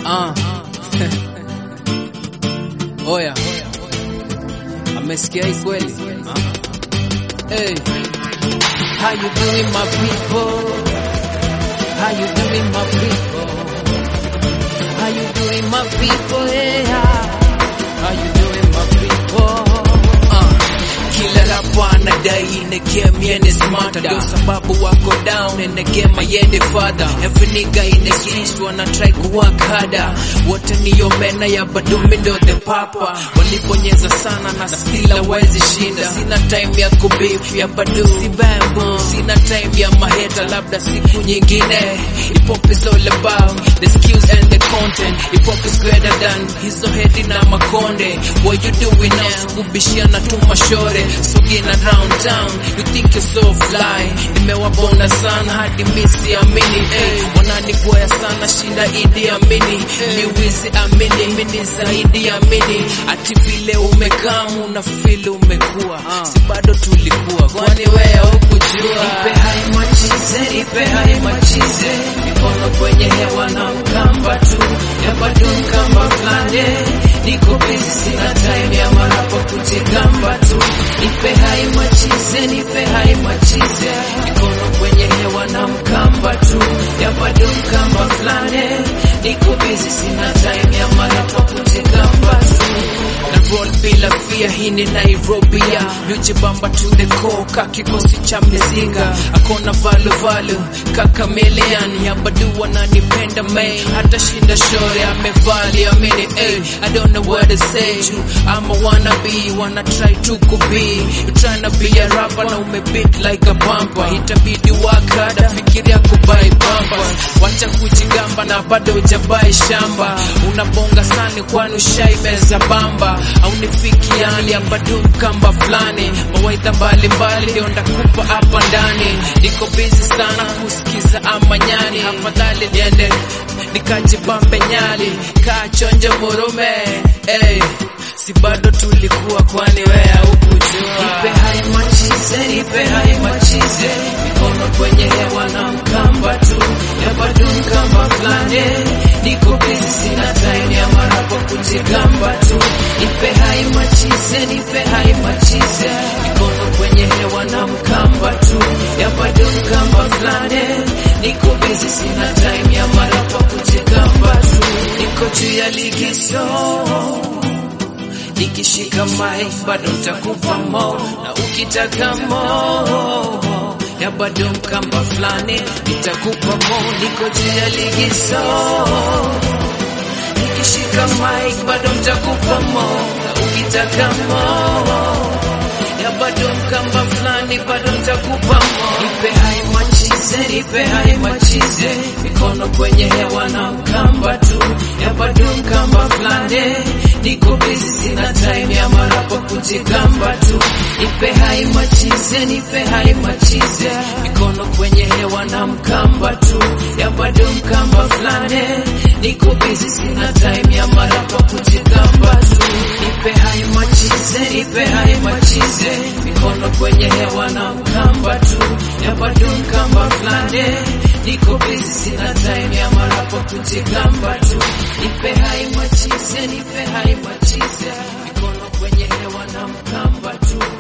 Ah. Oya. Amesikia hii kweli? Ah. Hey. How you doing my people? How you doing my people? How you doing my people? Yeah. How you doing my people? Uh. Kila rapa anadai in the game yende smarter Ndio sababu wako down in the game yende further Every nigga in the streets wanna try to work harder Wote niyo mena ya badumi ndo the papa Walibonyeza sana na still hawezi shinda Sina time ya kubeef ya badu si bambo Sina time ya maheta labda siku nyingine Hip hop is all about the skills and the content Hip hop is greater than hizo hedi na makonde What you doing now sikubishiana tu mashore Sogin around town You think you're so fly Nimewabona sana hadi misi amini hey, Wananigoya sana shinda idi amini Liwizi amini mini zaidi amini Ati vile umekamu na feel umekuwa Si bado tulikuwa kwani wewe hukujua Ipe hai machize, ipe hai machize Mikono kwenye hewa na mkamba tu Ya bado mkamba flane Niko busy sina time ya marapa kujigamba tu Nipe hai machize, nipe hai machize Mikono kwenye hewa na mkamba tu Ya bado mkamba flane Niko busy sina time ya marapa kujigamba tu na roll bila fear, hii ni Nairobi ya Nujibamba to the core, ka kikosi cha mizinga Akona valu valu, kaka million Ya badu wananipenda me, hata shinda shore Amevali amini, eh, I don't know what to say to I'm a wannabe, wanna try to be You tryna be a rapper na umebeat like a bumper Itabidi work hard, fikiria kubai pampers Wacha kujigamba na bado hujabai shamba Unabonga sana kwani ushaimeza bamba au nifikiani abadu kamba fulani mawaidha mbalimbali ndio ndakupa hapa ndani niko busy sana kusikiza amanyani afadhali niende nikajibambe nyali kachonjo murume hey, si bado tulikuwa kwani wea hukujua ipe hai machize ipe hai machize mikono kwenye hewa na mkamba tu ya bado mkamba fulani niko busy sina time ya marapo kujigamba tu ipe hai machize nipe hai machize mikono kwenye hewa na mkamba tu ya bado mkamba fulani niko busy sina time ya marapo kujigamba tu niko juu ya ligizo nikishika mic bado nitakupa mo na ukitaka mo ya bado mkamba fulani nitakupa mo niko juu ya ligizo nikishika mic bado nitakupa mo na ukitaka mo ya bado mkamba fulani bado nitakupa mo nipe hai machize nipe hai machize mikono kwenye hewa na mkamba tu ya bado mkamba fulani niko busy sina time ya marapo kujigamba tu nipe hai machize nipe hai machize mikono kwenye hewa na mkamba tu ya bado mkamba fulani niko busy sina time ya marapo kujigamba tu nipe hai machize nipe hai machize mikono kwenye hewa na mkamba tu ya bado mkamba fulani niko busy sina time ya marapo kujigamba tu nipe hai machize nipe hai machize mikono kwenye hewa na mkamba tu